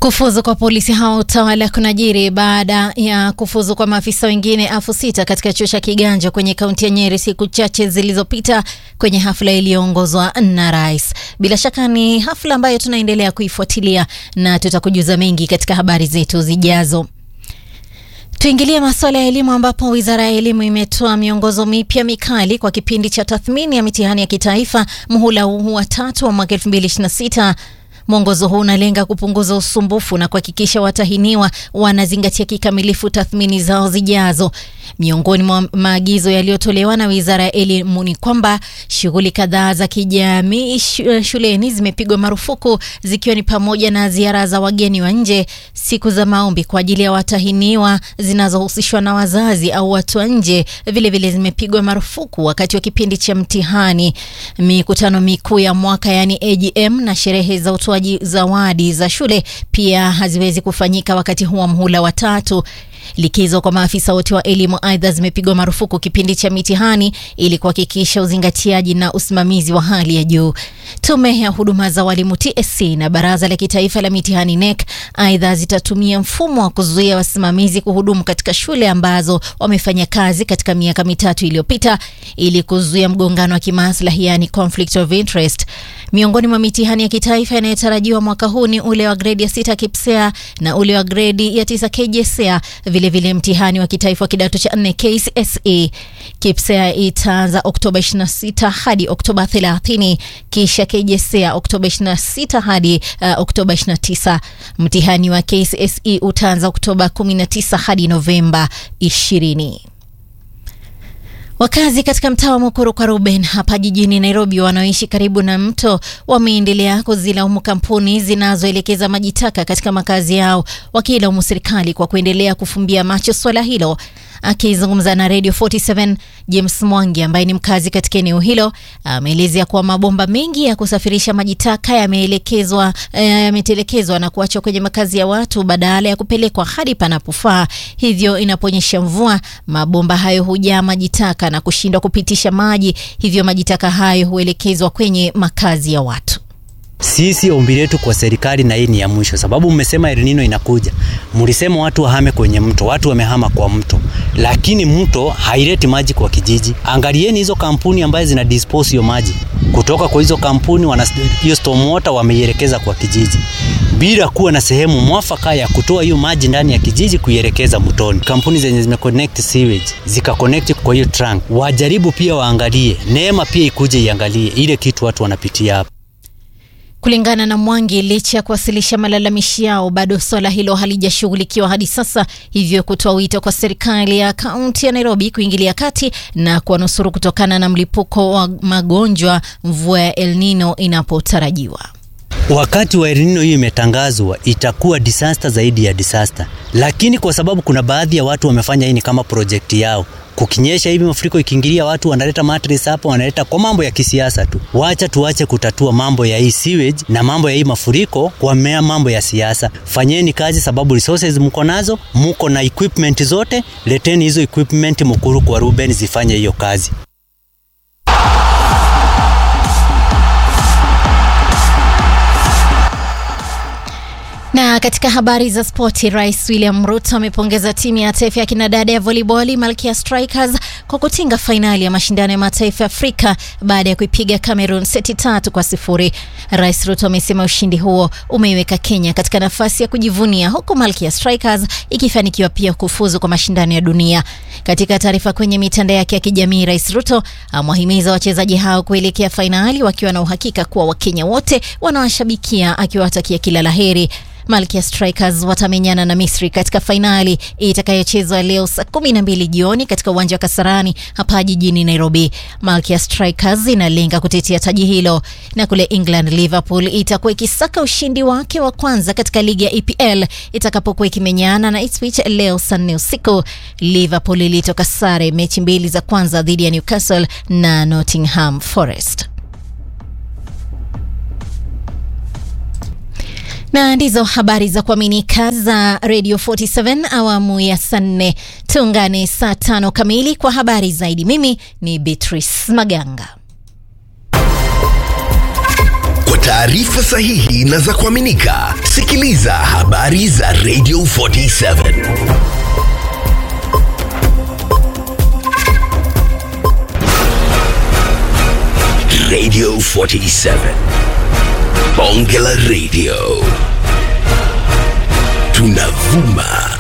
Kufuzu kwa polisi hao utawala kunajiri baada ya kufuzu kwa maafisa wengine elfu sita katika chuo cha Kiganja kwenye kaunti ya Nyeri siku chache zilizopita kwenye hafla iliyoongozwa na rais. Bila shaka ni hafla ambayo tunaendelea kuifuatilia na tutakujuza mengi katika habari zetu zijazo. Tuingilie masuala ya elimu ambapo Wizara ya Elimu imetoa miongozo mipya mikali kwa kipindi cha tathmini ya mitihani ya kitaifa muhula huu wa tatu wa mwaka 2026. Mwongozo huu unalenga kupunguza usumbufu na kuhakikisha watahiniwa wanazingatia kikamilifu tathmini zao zijazo. Miongoni mwa maagizo yaliyotolewa na Wizara ya Elimu ni kwamba shughuli kadhaa za kijamii shuleni zimepigwa marufuku zikiwa ni pamoja na ziara za wageni wa nje, siku za maombi kwa ajili ya watahiniwa zinazohusishwa na wazazi au watu wa nje vilevile zimepigwa marufuku wakati wa kipindi cha mtihani. Mikutano mikuu ya mwaka yani AGM na sherehe za utoaji zawadi za shule pia haziwezi kufanyika wakati huu wa mhula wa tatu. Likizo kwa maafisa wote wa elimu aidha zimepigwa marufuku kipindi cha mitihani ili kuhakikisha uzingatiaji na usimamizi wa hali ya juu. Tume ya huduma za walimu TSC na baraza la kitaifa la mitihani NEC aidha zitatumia mfumo wa kuzuia wasimamizi kuhudumu katika shule ambazo wamefanya kazi katika miaka mitatu iliyopita ili kuzuia mgongano wa kimaslahi, yani conflict of interest. Miongoni mwa mitihani ya kitaifa inayotarajiwa mwaka huu ni ule wa gredi ya sita KPSEA na ule wa gredi ya tisa KJSEA, vilevile mtihani wa kitaifa wa kidato cha nne KCSE. KPSEA itaanza Oktoba 26 hadi Oktoba 30, kisha KJSEA Oktoba 26 hadi uh, Oktoba 29. Mtihani wa KCSE utaanza Oktoba 19 hadi Novemba 20. Wakazi katika mtaa wa Mukuru kwa Ruben hapa jijini Nairobi wanaoishi karibu na mto wameendelea kuzilaumu kampuni zinazoelekeza maji taka katika makazi yao, wakilaumu serikali kwa kuendelea kufumbia macho swala hilo. Akizungumza na Radio 47 James Mwangi ambaye ni mkazi katika eneo hilo ameelezea kuwa mabomba mengi ya kusafirisha maji taka yameelekezwa yametelekezwa na kuachwa kwenye makazi ya watu badala ya kupelekwa hadi panapofaa. Hivyo inaponyesha mvua, mabomba hayo hujaa maji taka na kushindwa kupitisha maji, hivyo maji taka hayo huelekezwa kwenye makazi ya watu. Sisi ombi letu kwa serikali, na hii ni ya mwisho, sababu mmesema El Nino inakuja, mlisema watu wahame kwenye mto, watu wamehama kwa mto, lakini mto haileti maji kwa kijiji. Angalieni hizo kampuni ambazo zina dispose hiyo maji kutoka kwa hizo kampuni, wana hiyo stormwater wameielekeza kwa kijiji bila kuwa na sehemu mwafaka ya kutoa hiyo maji ndani ya kijiji kuielekeza mtoni. Kampuni zenye zimeconnect sewage zikaconnect kwa hiyo trunk, wajaribu pia waangalie, Neema pia ikuje iangalie ile kitu watu wanapitia hapa. Kulingana na Mwangi, licha ya kuwasilisha malalamishi yao, bado swala hilo halijashughulikiwa hadi sasa, hivyo kutoa wito kwa serikali ya kaunti ya Nairobi kuingilia kati na kuwanusuru kutokana na mlipuko wa magonjwa mvua ya El Nino inapotarajiwa. Wakati wa El Nino hiyo imetangazwa itakuwa disaster zaidi ya disaster, lakini kwa sababu kuna baadhi ya watu wamefanya hii ni kama projekti yao kukinyesha hivi mafuriko ikiingilia, watu wanaleta mattress hapo, wanaleta kwa mambo ya kisiasa tu. Wacha tuache kutatua mambo ya hii sewage na mambo ya hii mafuriko kwa mea mambo ya siasa. Fanyeni kazi, sababu resources mko nazo, mko na equipment zote, leteni hizo equipment Mukuru kwa Ruben zifanye hiyo kazi. Na katika habari za spoti, Rais William Ruto amepongeza timu ya taifa ya kinadada ya volleyball Malkia Strikers kwa kutinga fainali ya mashindano ya mataifa ya Afrika baada ya kuipiga Cameroon seti tatu kwa sifuri. Rais Ruto amesema ushindi huo umeiweka Kenya katika nafasi ya kujivunia, huku Malkia Strikers ikifanikiwa pia kufuzu kwa mashindano ya dunia. Katika taarifa kwenye mitandao yake ya kijamii, Rais Ruto amewahimiza wachezaji hao kuelekea fainali wakiwa na uhakika kuwa Wakenya wote wanawashabikia, akiwatakia kila laheri. Malkia Strikers watamenyana na Misri katika fainali itakayochezwa leo saa kumi na mbili jioni katika uwanja wa Kasarani hapa jijini Nairobi. Malkia Strikers inalenga kutetea taji hilo, na kule England Liverpool itakuwa ikisaka ushindi wake wa kwanza katika ligi ya EPL itakapokuwa ikimenyana na Ipswich leo saa nne usiku. Liverpool ilitoka sare mechi mbili za kwanza dhidi ya Newcastle na Nottingham Forest. na ndizo habari za kuaminika za Radio 47 awamu ya saa nne. Tuungane saa tano kamili kwa habari zaidi. Mimi ni Beatrice Maganga. taarifa sahihi na za kuaminika, sikiliza habari za Radio 47. Radio 47. Bonge la Radio. Tunavuma